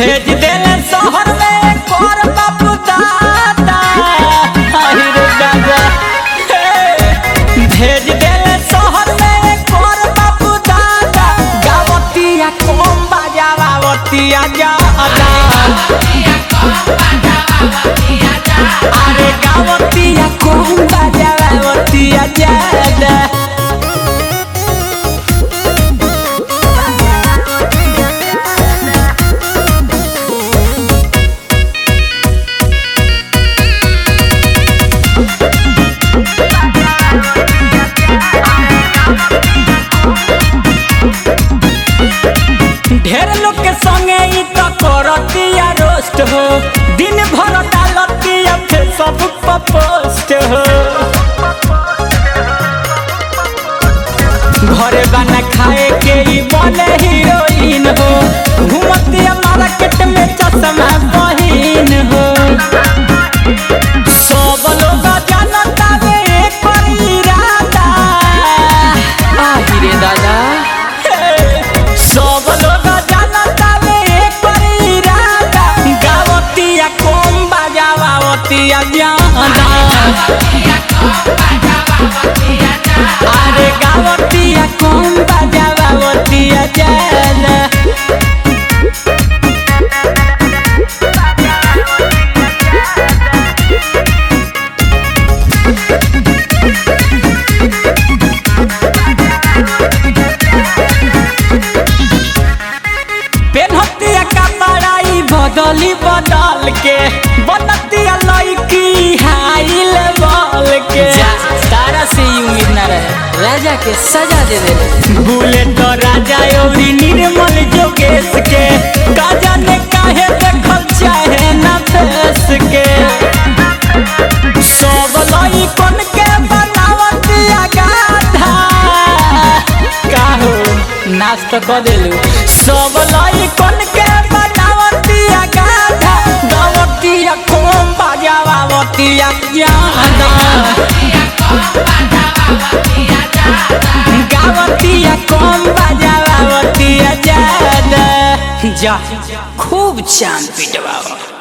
भेज देले शहर में कर बापू दादा आई रे दादा हे, भेज देले शहर में कर बापू दादा गावतिया कम बजावतिया जादा अरे गावतिया कम बजावतिया जादा ढेर लोग के संगे ई तो करतिया रोस्ट हो दिन भर डालतिया फेसबुक पर पोस्ट हो घरे बना खाए के ई बने हीरोइन हो घूमतिया मार्केट में चश्मा बहिन हो सब लोग जानता वे एकर इरादा आहि रे दादा सब लोग जानता वे एकर इरादा गावतिया कम बजावतिया ज्यादा अरे गावतिया कम बजावतिया ज्यादा पेनहतिया कपड़ाई बदली बदल के बनतिया लड़की हाई लेवल के तारा से ही उम्मीद ना रहे राजा के सजा दे दे भूले तो राजा औरी निर्मल जोगेश के काजा ने काहे देखल चाहे ना फेस के सब लइकन के बनावतिया गाधा काहो नाच तो कर देलू सब लइकन के बनावतिया गाधा गावतिया कम बजावतिया ज्यादा गावतिया कम बजावतिया ज्यादा जा खूब चांद पिटवाओ